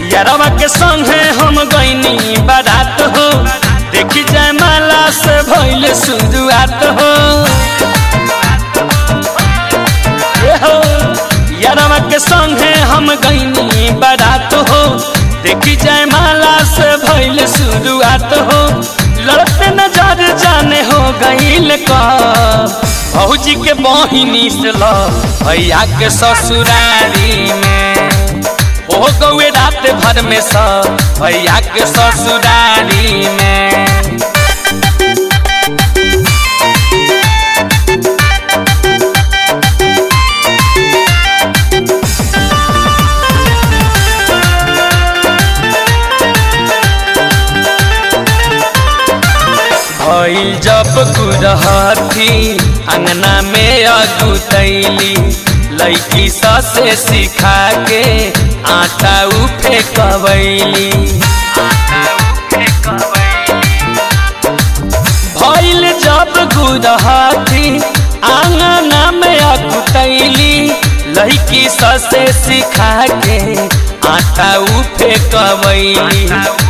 यारवा के संगे हम गईनी बारात हो देखी जाए माला से भइल शुरुआत हो ए हो यारवा के संगे हम गईनी बारात हो देखी जाए माला से भइल शुरुआत हो लड़ते नजर जाने हो गईल का भौजी के बहिनी से ल भैया के ससुरारी में हो गौए रात भर में सब भैया के ससुरारी में भइल जब गुरहथी अंगना में अगुतैली लैकी ससे सिखा के आटा उठे कबैली भइल जब गुरहथी आंगना में अगुतैली लैकी ससे सिखा के आटा उठे कबैली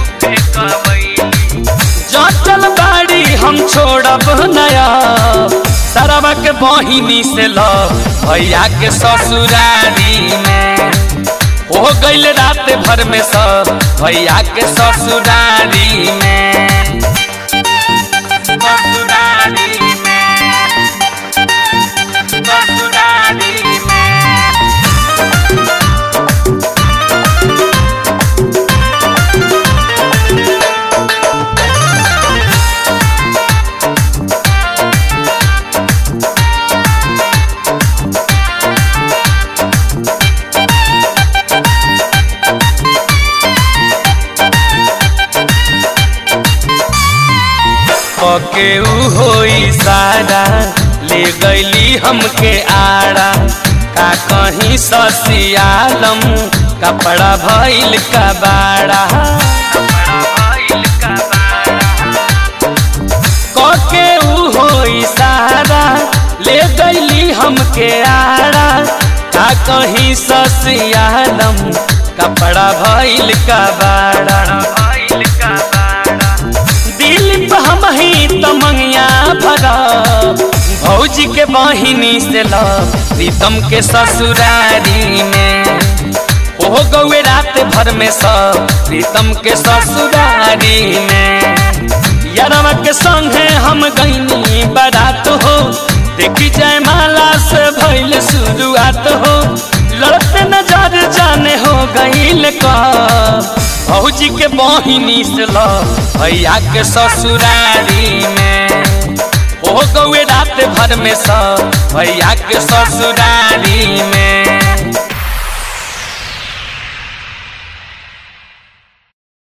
जटल बाड़ी हम छोड़ब नया सरवा के बहिनी से ल भैया के ससुरारी में हो गईल रात भर में सब भैया के ससुरारी में ससुरारी में ससुरारी में पके उ होई सारा ले गईली हमके आड़ा का कहीं ससियालम कपड़ा भइल का बाड़ा कके उ होई सारा ले गईली हमके आड़ा का कहीं ससियालम कपड़ा भइल का बाड़ा दिल हम ही तमंगिया भरा भौजी के बहिनी से ल प्रीतम के ससुरारी में ओ गौए रात भर में सब प्रीतम के ससुरारी में यारवा के संगे हम गईनी बारात हो देखी जाए माला से भइल शुरुआत हो लड़ते नजर जाने हो गईल का भौजी के बहिनी से ल भैया के ससुरारी में हो गौए रात भर में सब भैया के ससुरारी में